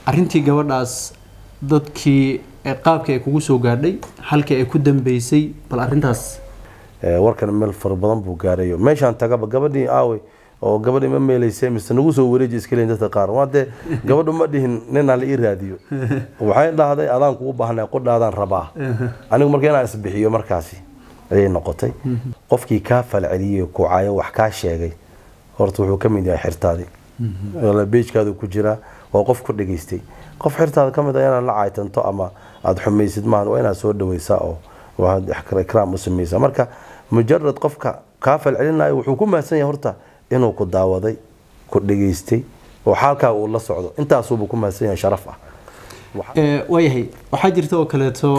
arrintii gabadhaas dadkii qaabkii ay kugu soo gaadhay halkii ay ku dambeysay bal arrintaas warkan meel fara badan buu gaarayo meeshaan tagaba gabadhii aawey oo gabadhii ma meelayse mise nagu soo wareeji iska leeyin dadka qaar waa dee gabadhu ma dhihin ninaa la ii raadiyo waxay dhahday adaan kugu baahnay qudhaadaan rabaa anigu marka inaan isbixiyo markaasi ayay noqotay qofkii kaa falceliyey kucaayo wax kaa sheegay horta wuxuu ka mid yahay xirtaadii beejkaadu ku jiraa waa qof ku dhageystay qof xirtaada ka mid a inaad la caytanto ama aada xumaysid maahan waa inaad soo dhaweysaa oo waxaad ikraam u samaysaa marka mujarad qofka kaa falcelinayo wuxuu ku mahadsan yahay horta inuu ku daawaday ku dhageystay oo xaalkaa uu la socdo intaasuuba ku mahadsan yahay sharaf ah waayahay waxaa jirta oo kaleeto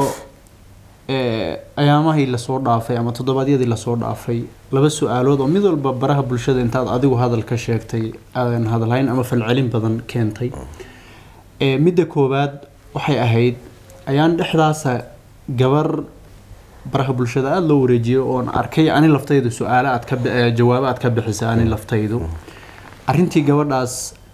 ayaamahii lasoo dhaafay ama toddobaadyadii lasoo dhaafay laba su-aalood oo mid walba baraha bulshada intaad adigu hadal ka sheegtay aadan hadalhayn ama falcelin badan keentay midda koowaad waxay ahayd ayaan dhexdaasa gabar baraha bulshada aada loo wareejiyay oon arkay ani laftaydu su-aale aad ka jawaabo aad ka bixisay ani laftaydu arrintii gabadhaas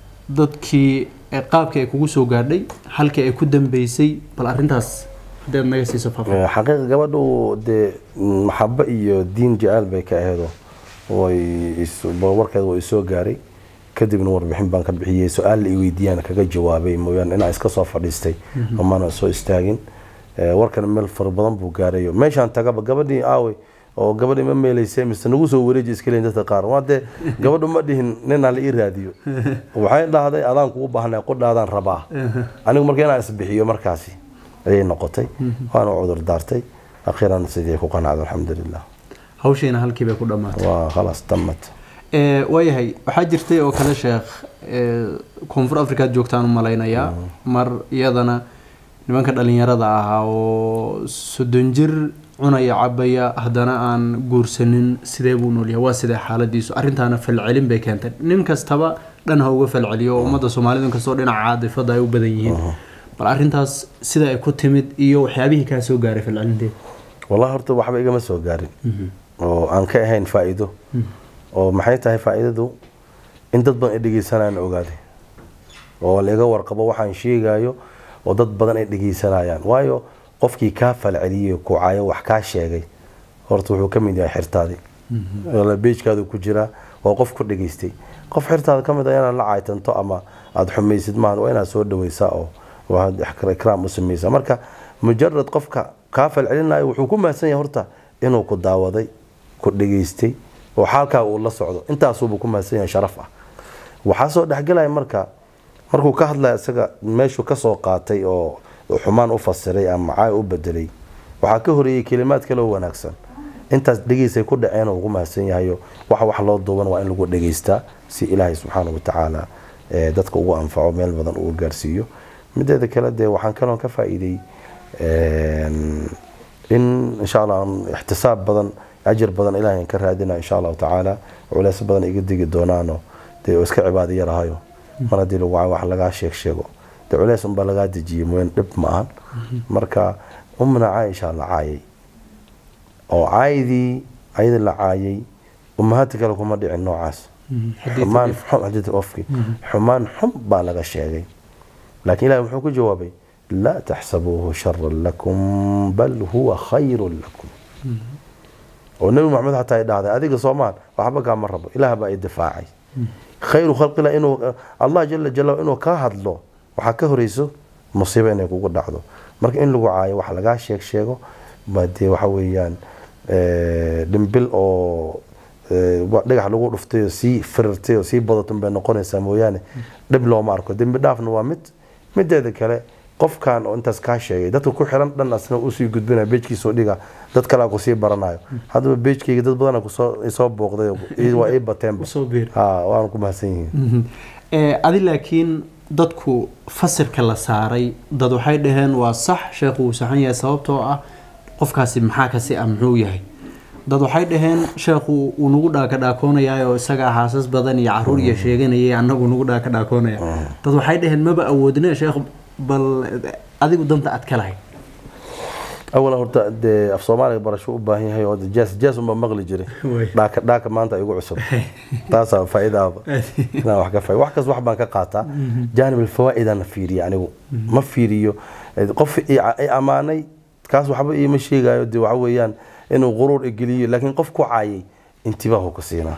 dadkii qaabkii ay kugu soo gaadhay halkii ay ku dambeysay bal arrintaas haddaad naga siiso faafaa xaqiiqa gabadhu dee maxabo iyo diin jaceyl bay ka aheedo way warkeeda waa isoo gaaray kadibna warbixin baan ka bixiyey su-aal la i weydiiyaan kaga jawaabay mooyaane inaa iska soo fadhiistay omaana soo istaagin warkan meel fara badan buu gaarayo meeshaan tagaba gabadhii aawey oo gabadhii ma meelayse mise nagu soo wareeji iska leeyin dadka qaar waa dee gabadhu ma dhihin ninaa la ii raadiyo waxay dhahday adaan kugu baahnay qudhaadaan rabaa anigu marka inaan isbixiyo markaasi ayay noqotay waana cudur daartay akhiiran sidii ku qanacda alxamdulilah hawshiina halkii bay ku dhammaatay waa khalaas tamat waayahay waxaa jirtay oo kale sheekh koonfur africaad joogtaan u malaynayaa mar iyadana nimanka dhalinyarada ahaa oo soddon jir cunaya cabaya haddana aan guursanin sidee buu noolyahay waa sidee xaaladiisu arrintaana falcelin bay keentay nin kastaba dhan ha uga falceliyo oo ummadda soomaalidu inkastoo dhinaca caadifada ay u badan yihiin bal arrintaas sida ay ku timid iyo waxyaabihii kaa soo gaaray falcelinteeda wallahi horta waxba igama soo gaarin oo aan ka ahayn faa'iido oo maxay tahay faa'iidadu in dad badan ay dhegeysanayaan ogaaday oo laiga warqabo waxaan sheegayo oo dad badan ay dhegeysanayaan waayo qofkii kaa falceliyey kucaayo wax kaa sheegay horta wuxuu ka mid yahay xirtaadii beejkaadu ku jiraa waa qof ku dhageystay qof xirtaada ka mid a inaad la caytanto ama aada xumaysid maahan waa inaad soo dhaweysaa oo waxaad ikraam u samaysaa marka mujarad qofka kaa falcelinayo wuxuu ku mahadsan yahay horta inuu ku daawaday ku dhageystay oo xaalkaa uu la socdo intaasuuba ku mahadsan yahay sharaf ah waxaa soo dhexgelaya marka markuu ka hadlaya isaga meeshuu kasoo qaatay oo xumaan u fasiray ama caay u bedelay waxaa ka horeeyey kelimaad kaloo wanaagsan intaas dhegeysay ku dhaceen ugu mahadsan yahayo waxa wax loo duuban waa in lagu dhegeystaa si ilaahay subxaana watacaala dadka ugu anfaco meel badan uu gaarsiiyo mideeda kale dee waxaan kaloon ka faa-iiday in insha allah ixtisaab badan ajir badan ilahay ka raadina insha allahu tacaala culeys badan iga digi doonaano dee iska cibaado yarahayo mar haddii lagu wax lagaa sheeg sheego dee culeys unbaa lagaa dejiyay mooyan dhib ma ahan marka umna caaisha la caayay oo caayadii ayada la caayay ummahaadta kale kuma dhicin noocaas xumaan xum ofki xumaan xum baa laga sheegay laakiin ilahi muxuu ku jawaabay laa taxsabuuhu sharan lakum bal huwa khayrun lakum oo nebi maxamed xataa ay dhahday adiga soomaan waxba kaama rabo ilaah baa i difaacay khayru khalqillah inuu allah jala jala inuu kaa hadlo waxaa ka horeyso musiibo inay kugu dhacdo marka in lagu caayo wax lagaa sheeg sheego dee waxa weeyaan dhimbil oo dhagax lagu dhuftay oo sii firirtay oo sii badatun bay noqonaysaa mooyaane dhib looma arko dembi dhaafna waa mid mideeda kale qofkan oo intaas kaa sheegay dadka ku xiran dhan asna usii gudbinaya beejkiisoo dhiga dad kalea kusii baranayo haddaba beejkayga dad badana kusoo booqday waa ii bateenba waana ku mahadsan yihiin adi laakiin dadku fasirka la saaray dad waxay dhaheen waa sax sheekhu wuu saxan yahay sababtoo ah qofkaasi maxaa kasi ah muxuu yahay dad waxay dhaheen sheekhu uu nagu dhaaka dhaakoonayaa oo isagaa xaasas badan iyo caruur iyo sheeganayay annagu nagu dhaaka dhaakoonaya dad waxay dhaheen maba awoodne sheekh bal adigu danta aad ka lahayd awalan horta dee af soomaaliga barasho u baahan yahay oo jaas jaas unbaa maqli jiray Way. dhaaka dhaaka maanta igu cusub taasaa faa'iidaaba inaan wax ka faa wax kas wax baan ka qaataa jaanib alfawaa'idaan fiiriya anigu ma fiiriyo Eh, qof i i ammaanay kaas waxba iima sheegayo dee waxa weeyaan inuu quruur igeliyo laakiin qof ku caayay intibaahu ka siinaa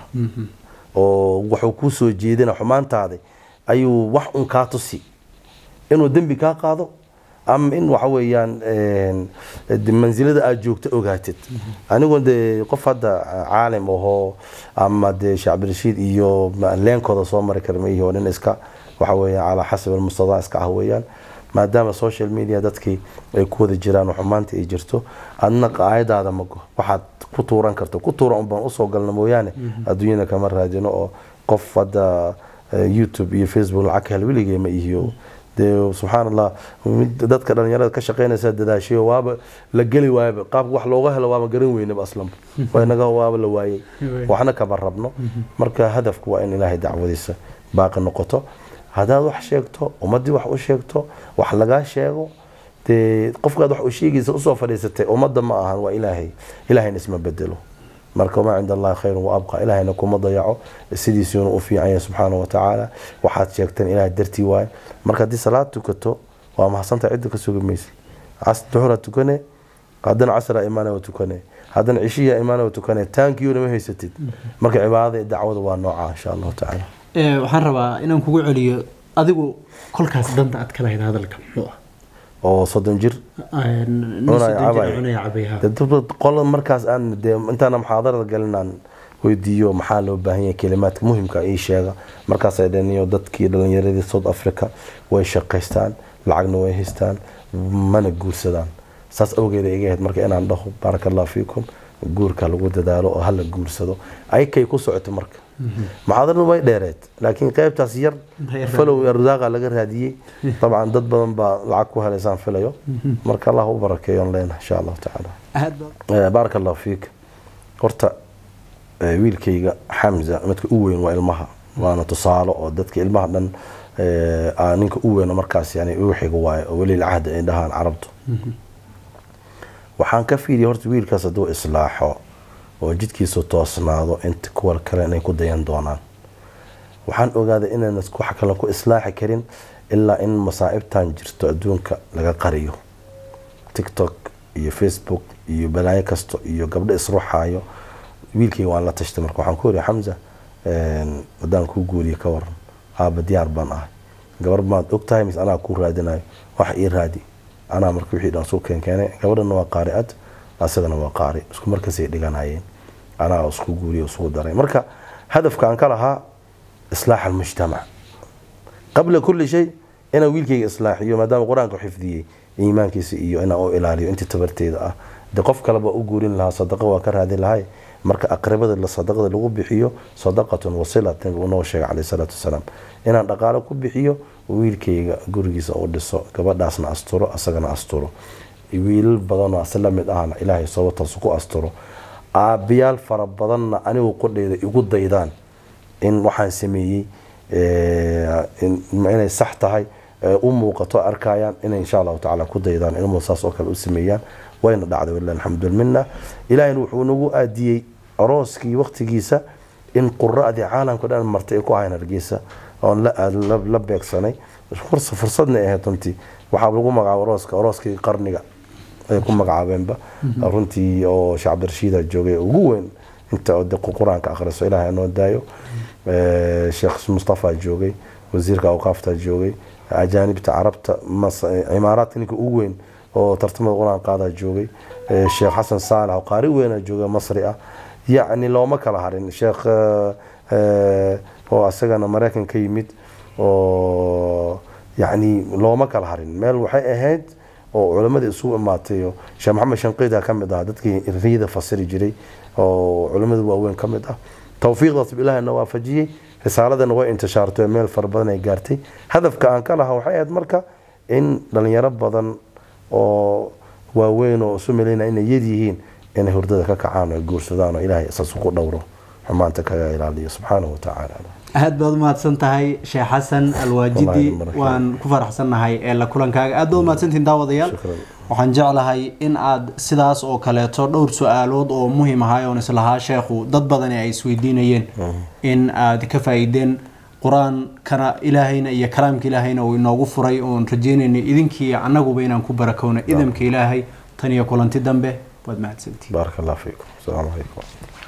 oo wuxuu kuu soo jeedina xumaantaada ayuu wax un kaa tusi inuu dembi kaa qaado ama in waxa weeyaan een, de mansilada aad joogto ogaatid anigu dee qof hadda caalim ahoo ama dee sheekh cabdirashiid iyo ma- leenkooda soo mari kara ma ihi nin iska waxa weeyaan calaa xasab almustadaa iska ah weeyaan maadaama social media dadkii ay ku wada jiraan oo xumaanta ay jirto adna qaayadaada mago waxaad ku tuuran karto ku tuuran un baan usoo galna mooyaane adduunyada kama raadino oo qof hadda eh, youtube iyo facebook lacag ka hel weligee ma ihiyo dee subxaan allah mid dadka dhalinyarada ka shaqeynaysa dadaashayo waaba la geli waayaba qaabka wax looga helo waaba garan weynaba aslanba waa inaga waaba la waayey waxna kama rabno marka hadafku waa in ilaahay dacwadiisa baaqi noqoto haddaad wax sheegto ummadii wax u sheegto wax lagaa sheego dee qofkaad wax u sheegaysa usoo fadhiisatay ummadda ma ahan waa ilaahay ilaahayna isma bedelo marka wamaa cinda allahi khayrun wa abqa ilaahayna kuma dayaco sidiisuuna u fiican yahay subxaana wa tacaala waxaad sheegteen ilahay dartii waaye marka haddii salaad tukato waa mahadsantaha cidda ka sugi maysa cas duxura tukane haddana casra imaana waa tukane haddana cishiya imaana waa tukane taankiyoona ma haysatid marka cibaadada iyo dacwada waa nooca insha allahu tacaala Ee, waxaan rabaa inaan kugu celiyo adigu kolkaas danta aad ka lahayd hadalka muxuu ah oo soddon jir Een, nin Cunaya soddon jir cabaya. cunaya cabaya. dee dad qola markaas aan dee intaana muxaadarada galinaan weydiiyo maxaa loo baahan yahay kelimaadka muhimka ii sheega markaasay dhaniyo dadkii dhalinyaradii south africa way shaqaystaan lacagna way haystaan mana guursadaan saas awgeeda iga ahayd marka inaan dhaho baaraka allahu fiikum guurka lagu dadaalo oo hala guursado ayakay ku socoto marka muxaadaradu way dheereed laakiin qaybtaas yar Yar falow arsaaqa laga raadiyey dabcan dad badan baa lacag ku helaysaan filayo marka allah u barakeeyo on leenahay insha allahu tacaala aad baa Eh, baaraka allahu fiik horta eh, wiilkayga xamza midka u weyn waa ilmaha waana tusaalo oo dadka ilmaha dhan eh, aa ninka u weyn oo markaas yani ugu xiga waaye oo weli cahda ay dhahaan carabtu waxaan ka fiiriyay horta wiilkaas hadduu islaaxo oo jidkiisu toosnaado inta kuwa kale inay ku dayan doonaan waxaan ogaaday inaan wax kale ku islaaxi karin ilaa in masaa'ibtan jirto adduunka laga qariyo tiktok iyo facebook iyo balaayo kasto iyo gabdho isruxaayo wiilkayga waan la tashtay marka waxaan ku yidhi xamza een, haddaan kuu guuriye ka waran aaba diyaar baan ahay gabar maad og tahay mise anaa kuu raadinayo wax ii raadi anaa marka wixii dhan suu keenkeenay gabadhana waa qaari'ad asagana waa qaari isku markaasay dhiganayeen anaa isku guuriye isku daray marka hadafka aan ka lahaa islaax almujtamac qabla kulli shay inaan wiilkayga islaaxiyo maadaama qur-aanka xifdiyey iimaankiisa iyo inaan u ilaaliyo intii tabarteeda ah de qof kaleba u guurin lahaa sadaqa waa ka raadin lahay marka aqribada la sadaqada lagu bixiyo sadaqatun wasilat nabigu uu noo sheegay caleyhi salaatu wasalaam inaan dhaqaalo ku bixiyo wiilkayga gurigiisa u dhiso gabadhaasna asturo asagana asturo wiilal badanoo asi la mid ahna ilaahay sababtaas ku asturo aabiyaal fara badanna anigu qodheeda igu daydaan in waxaan sameeyey eh, in- inay sax tahay eh, u muuqato arkayaan inay insha allahu tacaala ku daydaan ilmuhu saas oo kale u sameeyaan wayna dhacday walilahi alxamdu walminna ilaahina wuxuu nagu aadiyey arooskii waqtigiisa in qura'dii caalamka dhan martay ay ku ahayn hargeysa oon la aad- la la beegsanay furs- fursadna ay ahayd runtii waxaa lagu magacaabo arooska arooskii qarniga ay ku magacaabeenba runtii oo sheekh cabdirashiida joogay ugu weyn inta oo de qur-aanka akhriso ilaahay noo daayo Eh, sheekh mustafa joogay wasiirka awqaafta joogay ajaanibta carabta mas- cimaaraadka ninka ugu weyn oo tartamada qur-aan qaadaa joogay Eh, sheekh xasan saalax oo qaari weyna jooga masri ah yacni looma kala harin sheekh eh, eh, oo asagana maraykan ka yimid oo yacni looma kala harin meel waxay ahayd oo culimadii isugu imaatay oo sheekh maxamed shanqiida ka mid ah dadkii riyada fasiri jiray oo culimada waaweyn ka mid ah towfiiqdaas ilaahayna waafajiyey risaaladana way intishaartay meel fara badan ay gaartay hadafka aan ka lahaa waxay ahayd marka in dhalinyaro badan oo waaweyn oo isu malaynaya inay yar yihiin inay hurdada ka kacaan oo ay guursadaan oo ilaahay isaas ku dhowro xumaanta kaga ilaaliyo subxaanahu wa tacaala aad baad umahadsan tahay sheekh xasan alwaajidi Wallaahi marka- waan ku faraxsannahay ee la kulankaaga aad baad umahadsantihin daawadayaal Shukran. waxaan jeclahay in aad sidaas oo kaleeto dhowr su-aalood oo muhiim ahay oon islahaa sheekhu dad badani ay isweydiinayeen in aad ka faa-iideen qur-aankana ilaahayna iyo kalaamka ilaahayna uu inoogu furay oon rajeynaynay idinkii annaguba inaan ku barakowna idamka ilaahay tan iyo kulanti dambe waad mahadsantihin baaraka allah fiikum asalaamu calaykum